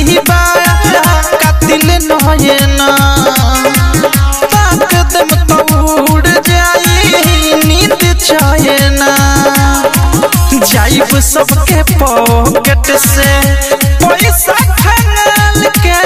भी बाया कातिल नयना ताक दम तो उड़ जाई नींद चयना जाइब सबके पॉकेट से पैसा खंगाल के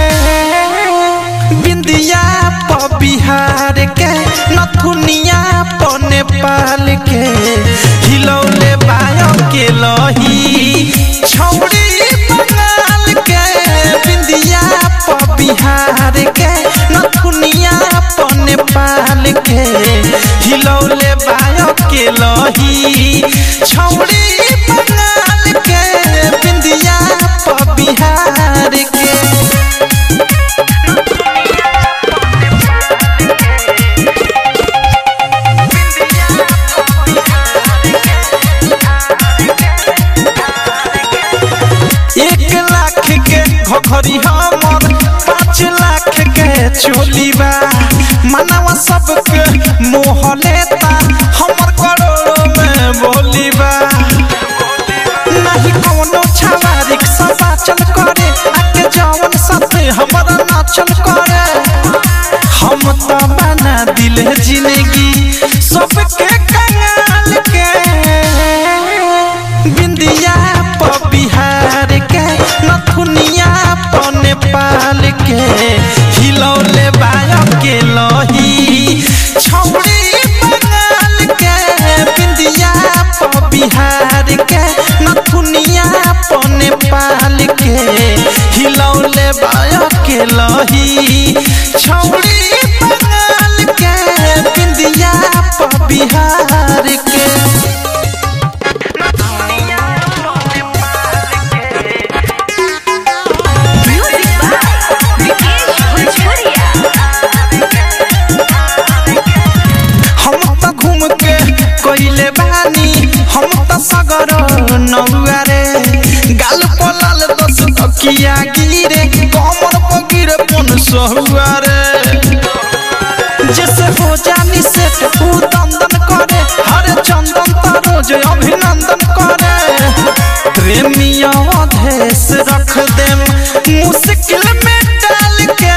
बिंदिया प बिहार के नथुनिया प नेपाल के हिलौले बायो के लही छौड़ी बंगाल के बिंदिया प बिहार के नथुनिया प नेपाल के हिलौले बायो के लही छौड़ी बंगाल के बिंदिया प बिहार के एक लाख के घोघरी हमर पाँच लाख के चोली बा मनवा सबके मोह लेता हमर करोड़ों में बोली बा नहीं कोनो छावा रिक्शा चल करे आके जवन साथे हमारा नाचल करे हम तो बना दिल जिंदगी सबके कंगाल के बिंदिया प बिहार के नथुनिया प नेपाल के हिलौले बायो के लही छौड़ी बंगाल के बिंदिया प बिहार के नथुनिया प नेपाल के हिलौले बायो के लही छौड़ी बंगाल के बिंदिया प बिहार के Music by Vikesh Bhojpuria. हम त घूम के कोइले बानी हम त सगर नौआ रे गाल पलाल दस तकिया गिरे कमर पगिर पन सहुआ रे जैसे हो जानी सेट ऊ दंदन करे हर चंदन त रोज अभिनंदन करे प्रेमिया अधेस रख देम मुश्किल में डाल के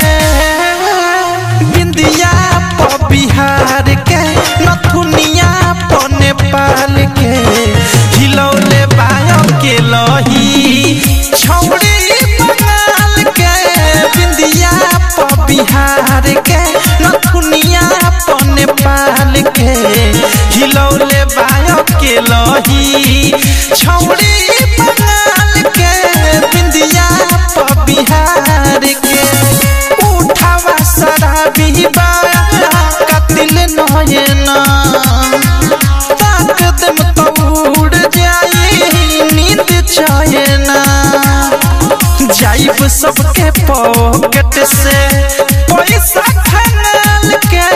बिंदिया प बिहार के नथुनिया प नेपाल के हिलौले बायो के लही छौड़ी बंगाल के बिंदिया प बिहार के नथुनिया प नेपाल के हिलौले बायो के लही छौड़ी बंगाल के बिंदिया प बिहार के उठावा शराबी बाया कतिल नयना ताक दम तो उड़ जाई नींद चयना जाइब सबके पॉकेट से पैसा खंगाल के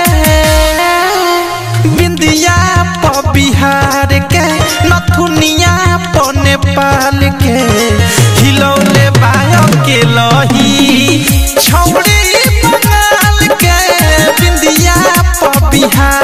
बिंदिया प बिहार के नथुनिया प नेपाल के हिलौले बायो के लही छौड़ी बंगाल के बिंदिया प बिहार